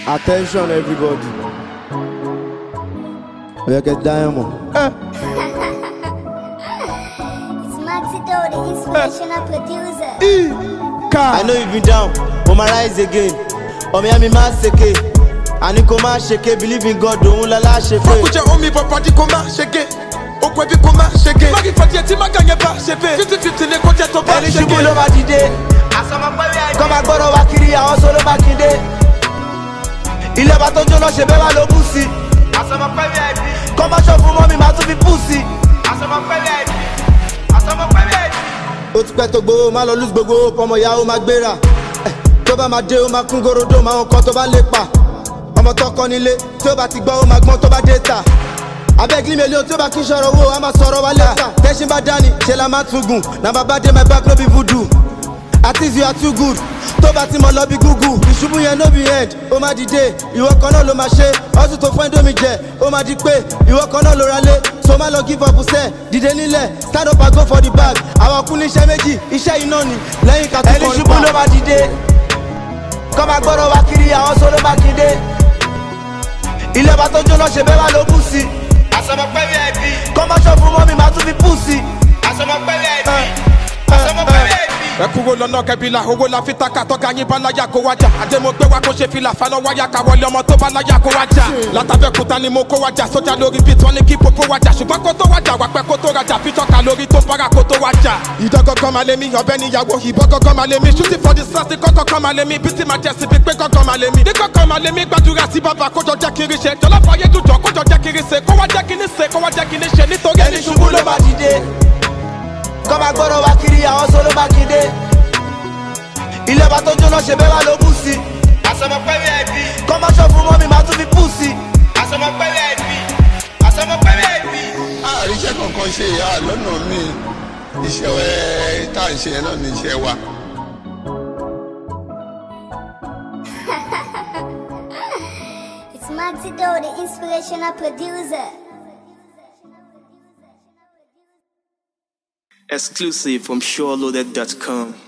Attention everybody. Oya get diamond. Eh. It's Maxi Doe, the inspirational producer. I car. know you been down, but my rise again. Ọmọ ya mi máa ṣèké. Àní kò máa ṣèké, believe in God, òun lọ́la ṣe pé. Fọ́kùjẹ́ omi bọ̀bọ̀dì kò má ṣege. Okùn ẹbí kò má ṣege. Mági fàdí ẹtí má gànyẹ bá ṣe bẹ́ẹ̀. Fifty fifty ni kò jẹ́ tó bá Ẹni ṣege. ṣubú ló máa dìde. Kọ́ máa gbọ́dọ̀ wá kiri àwọn sọ ló máa kéde. Ilé ọba tó jóná ṣe bẹ́ẹ̀ wá ló bú sí. Kọ́ máa ṣọ́ fún mọ́mí máa tún fi bú sí. Ó ti pẹ́ tó gbowó, má lọ lose gbogbo owó, ọmọ ìyá ó máa gbéra. Eh, Tó bá máa dé, ó máa kún gorodo, máa ń kọ́ tó bá lè pa. Ọmọ tó kọ́ nílé, tí ó bá ti gbọ́, ó máa gbọ́n tó bá dé ta. abeg leave me alone tí ó bá kí n sọ̀rọ̀ owó a máa sọ̀rọ̀ wa lẹ́ta tẹ́sí bá dání ṣe la máa tún gùn na bàbá dé my back no be voodoo at least you are too good tó bá ti mọ̀ lọ bí gúgù ìṣubú yẹn no be end ó máa dìde ìwọ kan náà ló máa ṣe ọtún tó fún ẹ̀dọ́mi jẹ ó máa di pé ìwọ kan náà ló ra lé so má lọ give up sẹ́ dìde nílẹ̀ stand up and go for the bag àwọn kún ní iṣẹ́ méjì iṣẹ́ iná ni lẹ́yìn ká tó kọrin pa ẹni ṣubú ló máa dìde kọ́ máa gbọ́dọ̀ wá kiri àwọn sọ ló máa kéde ilé ọba tó jóná ṣe bẹ́ẹ̀ wá ló bú sí i kọ́ máa ṣọ́ fún mọ́mí máa tún fi pù sí ẹ kúrò lọ́nà kẹbílà owó la fi taka tọ́ka yín bá láyà kó wájà àdèmọ̀gbé wa kó ṣe fìlà faná wáyà ká wọlé ọmọ tó bá láyà kó wájà látàbẹ̀kúta ni mo kó wájà sójà lórí bíi tí wọ́n ní kí popo wájà ṣùgbọ́n kó tó wájà wà pẹ́ kó tó rajà bí tọ́ka lórí tó bára kó tó wájà. ìdọ́gọ́gọ́ máa lé mi ọbẹ̀ níyàwó ìbọn gọ́gọ́ máa lé mi ṣútì fọ́dí sáàsì kọ́kọ́ máa lé mi bí tí máa jẹ́ síbi pé gọ́gọ́ máa lé mi. ní kọ́kọ́ máa lé mi gbàdúrà sí bàbá kójọ jẹ́ kiri ṣe jọlá fàyè dùjọ kójọ jẹ́ kiri ṣe kó wá jẹ́ kiri ṣe kó wá jẹ́ kiri ṣe nítorí ẹni ṣubú ló máa dìde kọ́ máa gbọ́dọ̀ wá kiri àwọn sọ ló máa kéde ilé ọba tó jóná ṣe bẹ́ẹ̀ wá ló bú sí i kọ́ máa ṣọ́ fún mọ́mí máa tún fi pù sí i àríṣẹ́ kankan ṣe ìyá lọ́nà mi iṣẹ́ ẹ tá à ń ṣe yẹn náà ní iṣẹ́ wa. It's Maxi Doe, the inspirational producer. Exclusive from SureLoaded.com.